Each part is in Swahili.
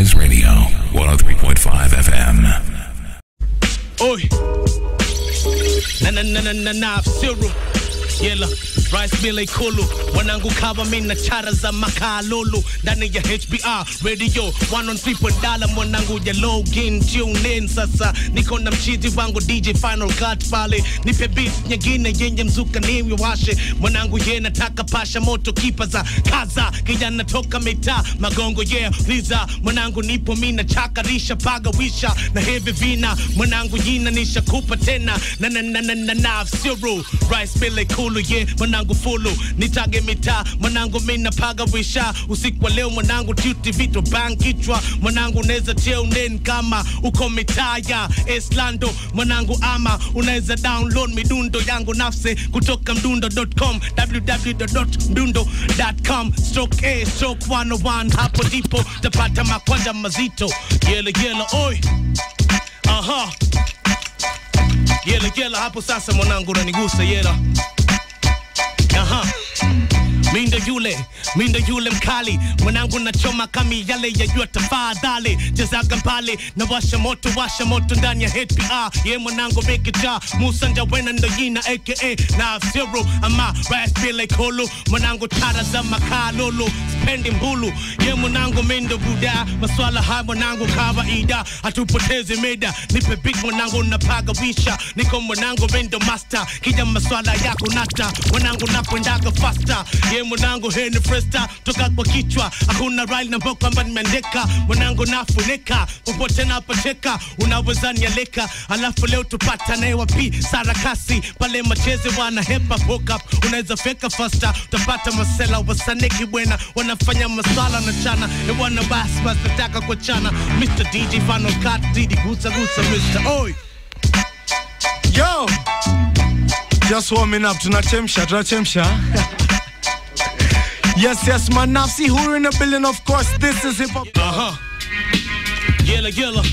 Noise Radio, 103.5 FM. Oi. Na na na na na na Siru. Yela Rice Billy Kulu wanangu kava mina chara za makalulu ndani ya HBR radio 103 dala mwanangu ya login tune in sasa niko na mchizi wangu DJ Final Cut pale nipe beat nyingine yenye mzuka niwe washe mwanangu ye nataka pasha moto kipa za kaza kijana toka mitaa magongo yeah liza mwanangu nipo mina chakarisha paga wisha na hivi vina mwanangu jina nishakupa tena na na na na na na zero rice Billy Kulu yeah mwanangu fulu nitage mitaa mwanangu mina paga wisha usiku wa leo mwanangu tuti vito bang kichwa mwanangu unaweza teunen kama uko mitaa ya Eslando mwanangu ama unaweza download midundo yangu nafsi kutoka mdundo.com www.mdundo.com stroke a stroke 101 hapo ndipo tapata makwanja mazito yele yele oi aha yele yele hapo sasa mwanangu unanigusa yela aha Mindo yule, mindo yule mkali, mwanangu nachoma kami yale ya jua tafadhali, chezaga mbali na washa moto, washa moto ndani ya HPR, ye mwanangu mikija, Musa Njawena ndo jina aka na zero ama ras bila kolo, mwanangu tara za makalolo, spendi mbulu, ye mwanangu mindo buda, maswala haya mwanangu kawaida, hatupotezi meda, nipe big mwanangu napaga wisha, niko mwanangu mindo master, kija maswala yako nata, mwanangu nakwendaga faster, ye mwanangu heni fresta toka kwa kichwa hakuna rail na mbao kwamba nimeandika mwanangu nafunika popote napoteka unaweza nialeka alafu leo tupata naye wapi sarakasi pale macheze wana hepa hook up unaweza feka fasta utapata masela wasaneki bwena wanafanya maswala na chana ewana basi basi nataka kuachana Mr. DJ Final Cut Didi gusa gusa Mr. Oi Yo! Just warming up, tunachemsha, tunachemsha. yes, yes, man, Nafsi Huru in the building, of course. This is hip hop. Aha. Yela yela.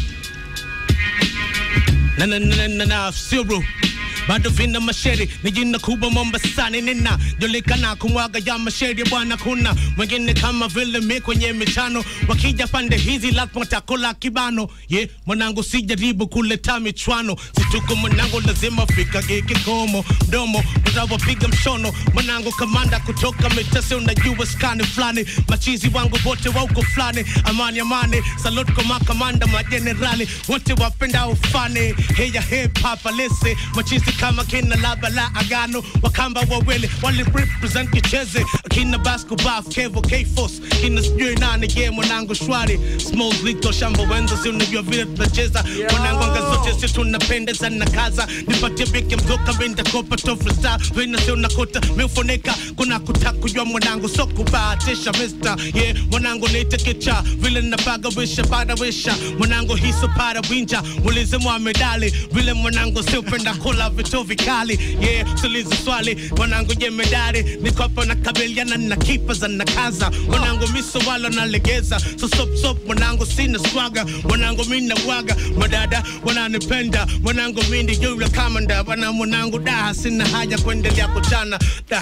Na na na na na na zero. Bado vina masheri ni jina kubwa Mombasani, nina julikana kumwaga ya masheri bwana, kuna mwingine kama vile mi kwenye michano, wakija pande hizi lazima takula kibano. Ye yeah, mwanangu, sijaribu kuleta michwano, situko mwanangu, lazima fika kikomo mdomo, tutawapiga mshono mwanangu, kamanda kutoka mitase, unajua skani fulani, machizi wangu wote wa uko fulani, amani amani, salute kwa makamanda majenerali wote wapenda ufani, heya hip hop alese machizi kama kina laba la agano wakamba wawele wali represent kicheze kina basketball kevo k-force kina sijui nani ye mwanangu shwari small lito shamba wenza si unajua vile tunacheza mwanangu anga zote si tunapendeza na kaza nipatie biki mtoka vinda kopa tofu star vina si unakota miufunika kuna kuta kujua mwanangu so kubahatisha mister yeah mwanangu nite kicha vile napaga wisha pada wisha mwanangu hiso para winja mulize mwamedali vile mwanangu si upenda kula vitu vikali yeah sulizi swali mwanangu jemedari nikopo na kabiliana na kipa za nakaza mwanangu miso wala nalegeza so sop sop mwanangu sina swaga mwanangu mina waga madada wananipenda mwanangu mindi yule kamanda wana mwanangu da sina haja kuendelea kuchana da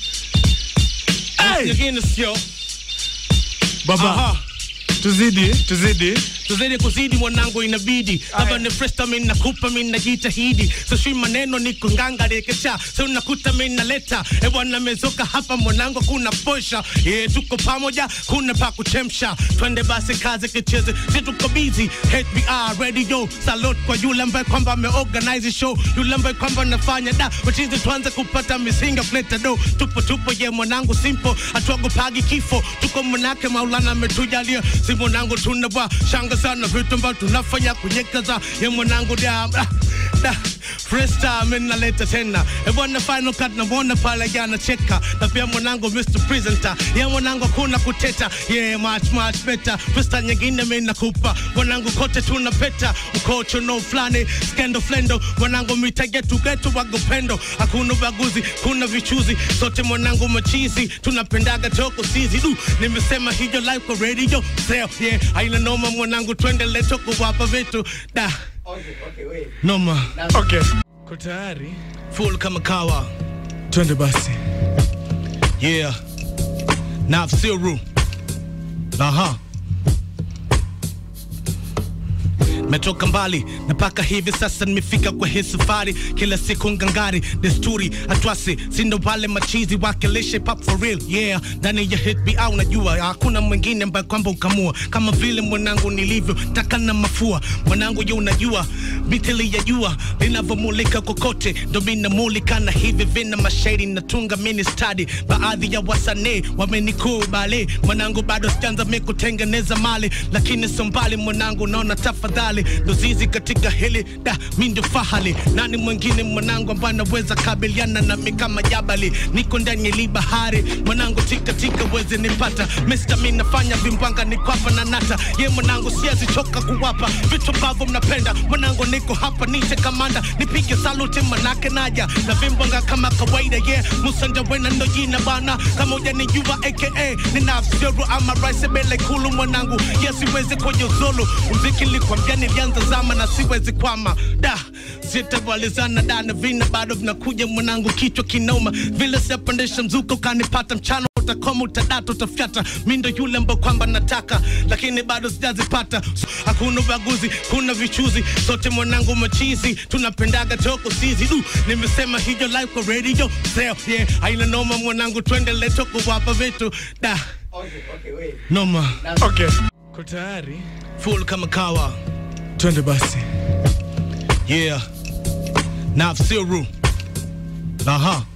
Hey! nyingine sio Baba, Aha. tuzidi, tuzidi. tuzidi kuzidi mwanangu inabidi hapa ni fresta mi nakupa mi najitahidi sishui maneno ni kunganga rekecha so unakuta mi naleta ewana mezoka hapa mwanangu kuna posha ye tuko pamoja kuna pa kuchemsha twende basi kazi kicheze si tuko busy HBR radio salute kwa yule ambaye kwamba ameorganize show yule ambaye kwamba anafanya da wachizi tuanze kupata misinga kuleta do tupo tupo ye mwanangu simple hatuagopagi kifo tuko mwanake maulana ametujalia si mwanangu tunabwa shanga sana vitu ambavyo tunafanya kunyekaza ye mwanangu da ah, da Freestyle mimi naleta tena e bwana final cut namuona pale jana cheka na pia mwanangu Mr Presenter ya mwanangu kuna kuteta yeah much much better freestyle nyingine mimi nakupa mwanangu kote tunapeta ukocho no flani skendo flendo mwanangu mitagetu getu wagopendo hakuna ubaguzi kuna vichuzi sote mwanangu machizi tunapendaga toko sizi du nimesema hiyo live kwa radio sell yeah haina noma mwanangu twendele toko wapa vitu da noma Okay. Ko tayari? full kama kawa Twende basi. yeah Nafsiru aha metoka mbali na mpaka hivi sasa nimefika kwa hii safari kila siku ngangari desturi atwasi sindo pale machizi wakilishe pop for real yeah ndani ya hit be au najua hakuna mwingine ambaye kwamba ukamua kama vile mwanangu nilivyo taka na mafua mwanangu ye unajua mitili ya jua linavyomulika kokote ndo minamulika na hivi vina mashairi natunga mini stadi baadhi ya wasanii wamenikubali mwanangu bado sijanza mi kutengeneza mali lakini so mbali mwanangu naona tafadhali ndo zizi katika hili da mi ndio fahali nani mwingine mwanangu ambaye anaweza kabiliana nami kama jabali niko ndani ya li bahari mwanangu tika tika weze nipata Mr. mi nafanya vimbwanga nikwapa na nata ye mwanangu siwezi choka kuwapa vitu ambavyo mnapenda mwanangu niko hapa nite kamanda nipige saluti manake naja na vimbwanga kama kawaida ye yeah. musanja wena ndo jina bana kama ujanijua aka nina afsiru ama raise bele kulu mwanangu ye siwezi kwenye zulu mziki likwambia nilianza zama na siwezi kwama da sitawalizana da na vina bado vinakuja mwanangu kichwa kinoma vile siapandisha mzuka ukanipata mchana utakoma utadata utafyata mi ndo yule ambao kwamba nataka lakini bado sijazipata So, hakuna ubaguzi kuna vichuzi sote mwanangu machizi tunapendaga toko sizi du nimesema hiyo live kwa radio sell yeah aina noma mwanangu tuendele toko wapa vitu da Okay, okay, wait. noma Okay, ko tayari full kama kawa twende basi. yeah nafsiru aha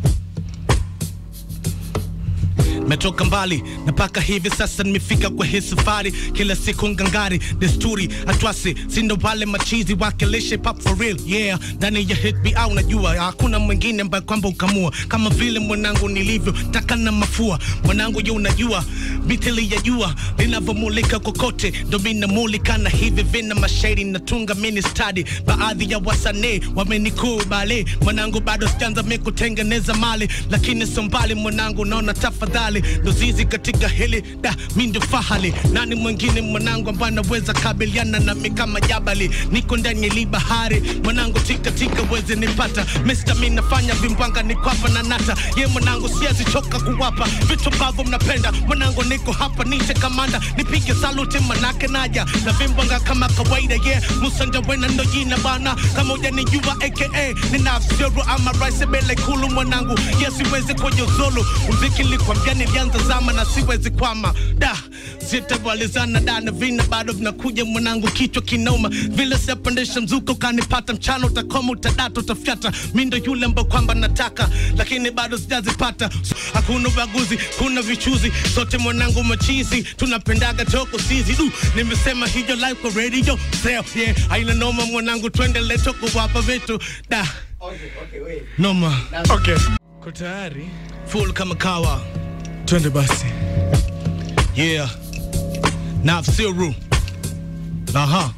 metoka mbali na mpaka hivi sasa nimefika kwa hii safari kila siku ngangari desturi atwasi sindo pale machizi wakilishe pop for real yeah ndani ya hit be au najua hakuna mwingine ambaye kwamba ukamua kama vile mwanangu nilivyo taka na mafua mwanangu ye unajua mitili ya jua linavyomulika kokote ndo minamulika na hivi vina mashairi natunga mini stadi baadhi ya wasanii wamenikubali mwanangu bado sijanza mi kutengeneza mali lakini so mbali mwanangu naona tafadhali ndo zizi katika hili da mi ndio fahali nani mwingine mwanangu ambaye anaweza kabiliana nami kama jabali niko ndani ya li bahari mwanangu tika tika weze nipata Mr. mi nafanya vimbwanga nikwapa na nata ye mwanangu siwezi choka kuwapa vitu ambavyo mnapenda mwanangu niko hapa nite kamanda nipige saluti manake naja na vimbwanga kama kawaida ye yeah. musanja wena ndo jina bana kama ujanijua aka nina afsiru ama raise bele kulu mwanangu ye siwezi kwenye zulu mziki likwambia nilianza zama na siwezi kwama da sitawalizana da na vina bado vinakuja mwanangu kichwa kinoma vile siapandisha mzuka ukanipata mchana utakoma utadata utafyata mi ndo yule ambao kwamba nataka lakini bado sijazipata So, hakuna ubaguzi kuna vichuzi sote mwanangu machizi tunapendaga toko sizi du nimesema hiyo live kwa radio sell yeah aina noma mwanangu tuendele toko wapa vitu da Okay, okay, wait. noma Okay, ko tayari full kama kawa twende basi. yeah nafsiru aha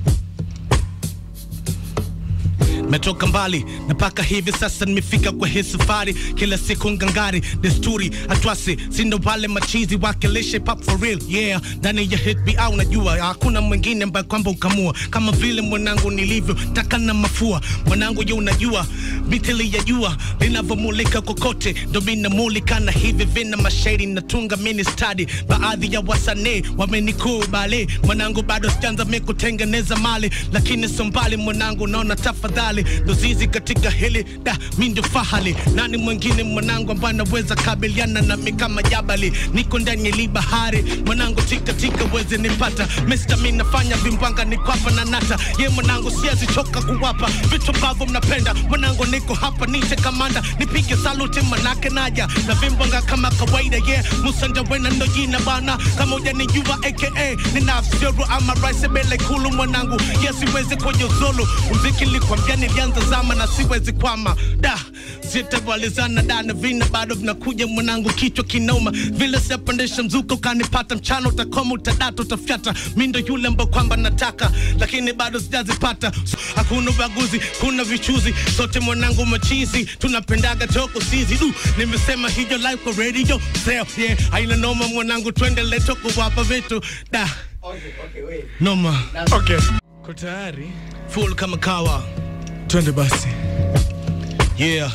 metoka mbali na mpaka hivi sasa nimefika kwa hii safari kila siku ngangari desturi atwasi sindo pale machizi wakilishe pop for real yeah ndani ya hit be au najua hakuna mwingine ambaye kwamba ukamua kama vile mwanangu nilivyo taka na mafua mwanangu ye unajua mitili ya jua linavyomulika kokote ndo minamulika na hivi vina mashairi natunga mini stadi baadhi ya wasanii wamenikubali mwanangu bado sijanza mi kutengeneza mali lakini so mbali mwanangu naona tafadhali ndo zizi katika hili da mi ndio fahali nani mwingine mwanangu ambaye anaweza kabiliana nami kama jabali niko ndani ya li bahari mwanangu tika tika weze nipata Mr. mi nafanya vimbwanga nikwapa na nata ye mwanangu siwezi choka kuwapa vitu ambavyo mnapenda mwanangu niko hapa nite kamanda nipige saluti manake naja na vimbwanga kama kawaida ye yeah. musanja wena ndo jina bana kama ujanijua aka nina afsiru ama raise bele kulu mwanangu ye siwezi kwenye zulu mziki likwambia nilianza zama na siwezi kwama da sitawalizana da na vina bado vinakuja mwanangu kichwa kinoma vile siapandisha mzuka ukanipata mchana utakoma utadata utafyata mi ndo yule ambao kwamba nataka lakini bado sijazipata So, hakuna ubaguzi kuna vichuzi sote mwanangu machizi tunapendaga toko sizi du nimesema hiyo live kwa radio sell yeah aina noma mwanangu tuendele toko wapa vitu da Okay, okay, wait. noma Okay, ko tayari full kama kawa twende basi. yeah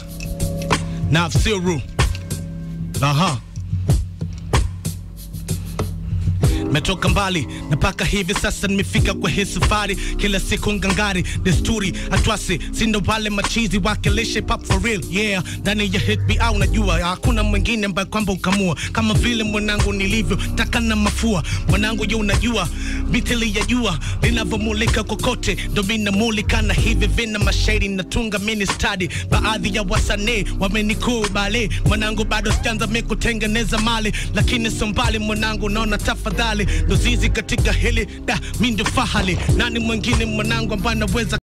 nafsiru aha Nimetoka mbali na mpaka hivi sasa nimefika kwa hii safari, kila siku ngangari, desturi atwasi, sindo wale machizi wakilishe pop for real, yeah. Ndani ya hit be au najua hakuna mwingine ambaye kwamba ukamua kama vile mwanangu nilivyo taka na mafua mwanangu, je, unajua mitili ya jua linavyomulika kokote, ndo minamulika na hivi vina mashairi natunga mini study. Baadhi ya wasanii wamenikubali mwanangu, bado sijaanza mi kutengeneza mali, lakini sio mbali mwanangu, naona tafadhali ndo zizi katika hili da mi ndio fahali. Nani mwingine mwanangu ambaye anaweza